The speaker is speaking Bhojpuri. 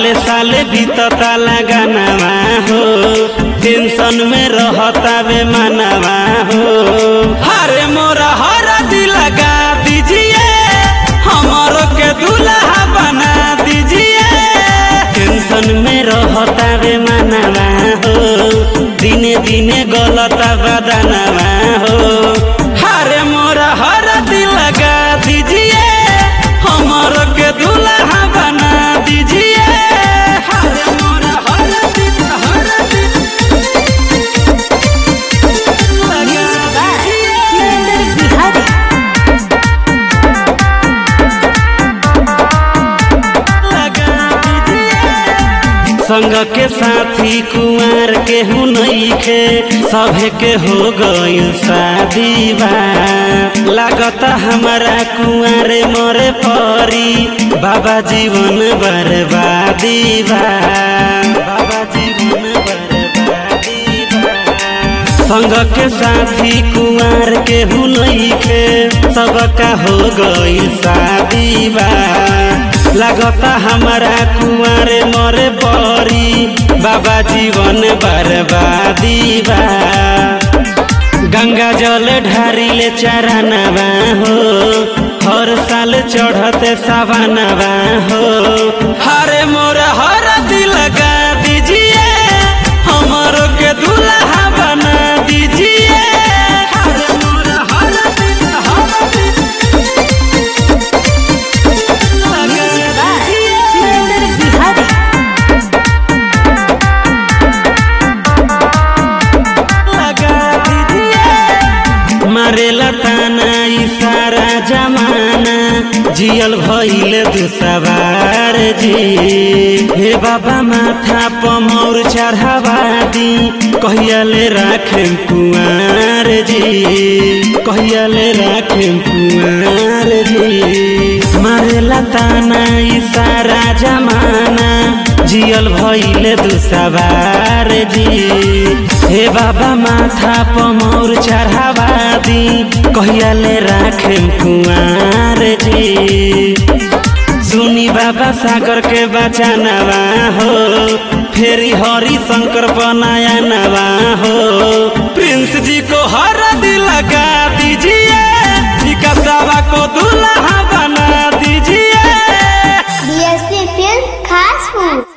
साले साले बीतता लगानवा हो टेंशन में रहता वे मानवा हो हरे मोरा हरा दिल लगा दीजिए हमारो के दूल्हा बना दीजिए टेंशन में रहता वे मानवा हो दिने दिने गलता बदनवा हो हरे मोरा हरा दिल लगा दीजिए हमारो के दूल्हा बना दीजिए हरे मोरा हरा दिल हरा दिल Music by Narinder Bihari. संग के साथी कुंवर के हूँ नईखे सभे के हो गईल शादी बा लागता हमारा कुंवर मरे परी बाबा जीवन बर्बादी बा बाबा जीवन बर्बादी बा संग के साथी कुंवर के हूँ नईखे सबका हो गई शादी बा लगता हमारा कुंवर मरे बरी बाबा जीवन बर्बादी बा गंगा जल ढारिले चरणवा हो हर साल चढ़ते सवनवा हो हरे मोर हर दिल लगा दीजिए हमारो के दूल्हा बना दीजिए हरे मोर हर दिल हर दिल Music by Narinder Bihari. मारेला ताना ई सारा जमाना जियल भइल दुसवार जी हे बाबा माथा पमौर चढ़ावा दी कहियाले राखेम कुंवर जी कहियाले राखेम कुंवर जी मारेला ताना ई सारा जमाना जियल भइल दुसवार जी हे बाबा माथा पमौर चढ़ावा दी कहियाले राखेम कुंवर जी सुनी बाबा सागर के बचानवा हो फेरी हरि शंकर बनाया नवा हो प्रिंस जी को हर दिल लगा दीजिए विकासावा को दूल्हा बना दीजिए DSP Film Fast Food.